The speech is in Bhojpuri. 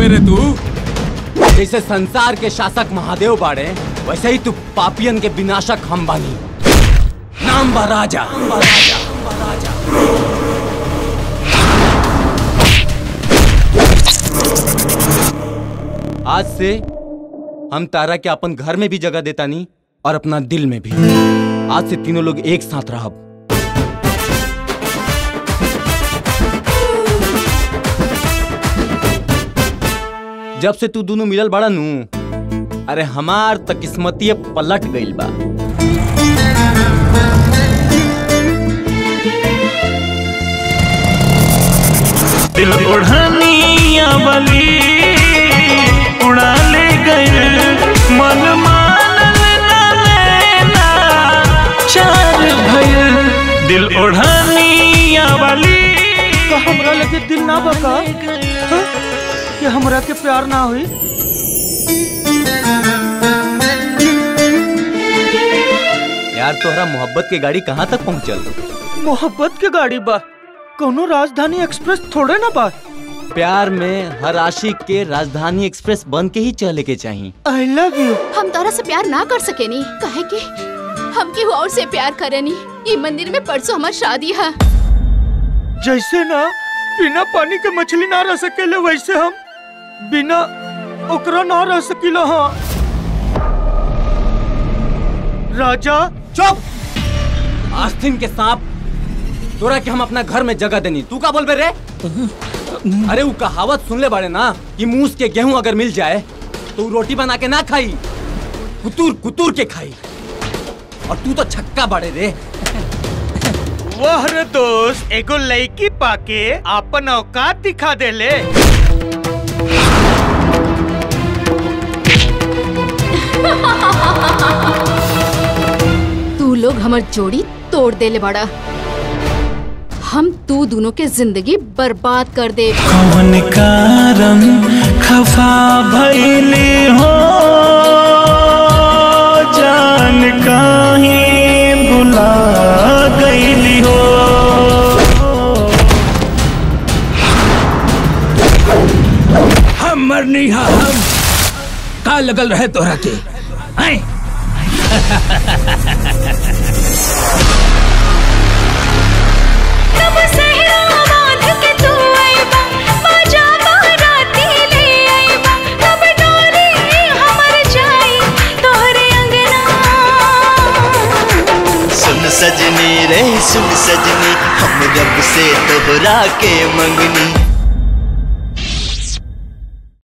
बोलबे रे तू जैसे संसार के शासक महादेव बाड़े वैसे ही तू पापियन के विनाशक हम बानी नाम बा राजा आज से हम तारा के अपन घर में भी जगह देता नहीं और अपना दिल में भी आज से तीनों लोग एक साथ रहब जब से तू दोनों मिलल बड़ा नू अरे हमार त किस्मती पलट गइल बा दिल ओढ़निया बली उड़ा ले गए मन मानल ना लेना चार भइल दिल ओढ़निया बली का हमरा लगे दिल ना बका हाँ? कि हमरा के प्यार ना हुई यार तोहरा मोहब्बत के गाड़ी कहाँ तक पहुँचल मोहब्बत के गाड़ी बा कोनो राजधानी एक्सप्रेस थोड़े ना बा प्यार में हर आशिक के राजधानी एक्सप्रेस बन के ही चले के चाहिए आई लव यू हम तारा से प्यार ना कर सकेनी काहे कि हम केहू और से प्यार करेनी ये मंदिर में परसों हमार शादी है जैसे ना बिना पानी के मछली ना रह सकेले वैसे हम बिना ओकरा ना रह सकीला हाँ राजा चुप आस्तीन के सांप तोरा के हम अपना घर में जगह देनी तू का बोलबे रे अरे वो कहावत सुन ले बाड़े ना कि मूस के गेहूं अगर मिल जाए तो वो रोटी बना के ना खाई कुतूर कुतूर के खाई और तू तो छक्का बाड़े रे वाह रे दोस्त एगो लड़की पाके आपन औकात दिखा देले तू लोग हमार जोड़ी तोड़ देले बड़ा हम तू दोनों के जिंदगी बर्बाद कर दे कौन कारण खफा भइले हो जान काहे भुला गइली हो हम मरनी हा हम का लगल रहे तोरा के हैं? तब सहरा बांध के तू आइबा बाजा बाराती ले आइबा तब डोरी हमर जाई तोहरे अंगना सुन सजनी रे सुन सजनी हम रब से तोहरा के मंगनी